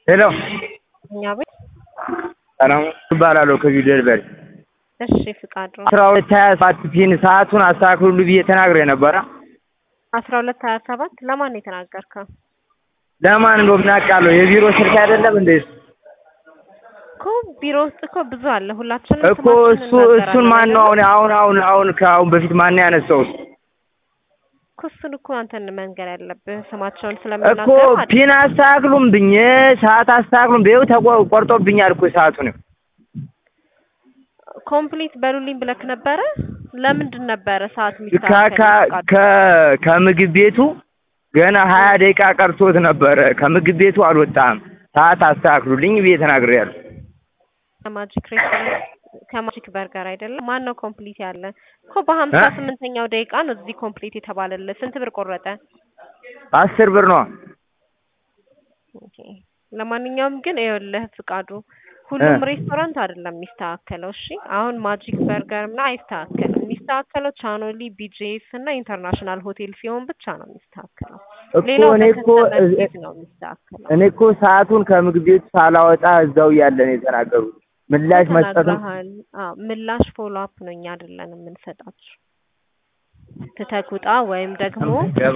ሄሎ እኛ ቤት ሰላም እባላለሁ ከዚህ ደርበሪ እሺ ፍቃዱ አስራ ሁለት ሀያ ሰባት ፒን ሰዓቱን አስተካክሉልኝ ብዬ ተናግሬ ነበረ። አስራ ሁለት ሀያ ሰባት ለማን ነው የተናገርከው? ለማን እንደው ምን አውቃለሁ የቢሮ ስልክ አይደለም እንዴ? እኮ ቢሮ ውስጥ እኮ ብዙ አለ። ሁላችንም እኮ እሱ እሱን ማን ነው አሁን አሁን አሁን አሁን ከአሁን በፊት ማን ነው ያነሳው? እኮ እሱን እኮ አንተን መንገር ያለብህ ስማቸውን እኮ ስለምናገር ማለት ፒን አስተካክሉም ብኝ ሰዓት አስተካክሉም ብዬው ተቆርጦብኛል እኮ ሰዓቱን ኮምፕሊት በሉልኝ ብለክ ነበረ። ለምንድን ነበረ ሰዓት ከ- የሚስተካከል? ከ- ከ- ከምግብ ቤቱ ገና ሀያ ደቂቃ ቀርቶት ነበረ። ከምግብ ቤቱ አልወጣም። ሰዓት አስተካክሉልኝ ብዬ ተናግሬያለሁ። ከማጂክ ሬስቶራንት ከማጂክ በርገር አይደለም። ማን ነው ኮምፕሊት ያለ? እኮ በሀምሳ እ? ስምንተኛው ደቂቃ ነው እዚህ ኮምፕሊት የተባለልህ። ስንት ብር ቆረጠ? አስር ብር ነው። ኦኬ። ለማንኛውም ግን ይኸውልህ ፍቃዱ ሁሉም እ። ሬስቶራንት አይደለም የሚስተካከለው። እሺ አሁን ማጂክ በርገር እና አይስተካከልም። የሚስተካከለው ቻኖሊ፣ ቢጄኤስ እና ኢንተርናሽናል ሆቴል ሲሆን ብቻ ነው የሚስተካከለው። እኮ ሌላው እኔ እኮ በከስተመር ፊት ነው የሚስተካከለው። እኔ እኮ ሰዓቱን ከምግብ ቤቱ ሳላወጣ እዛው እያለ ነው የተናገሩት። ምላሽ መስጠትም ተናግረሃል። አዎ ምላሽ ፎሎ አፕ ነው እኛ አይደለን የምንሰጣችሁ። ትተህ ውጣ ወይም ደግሞ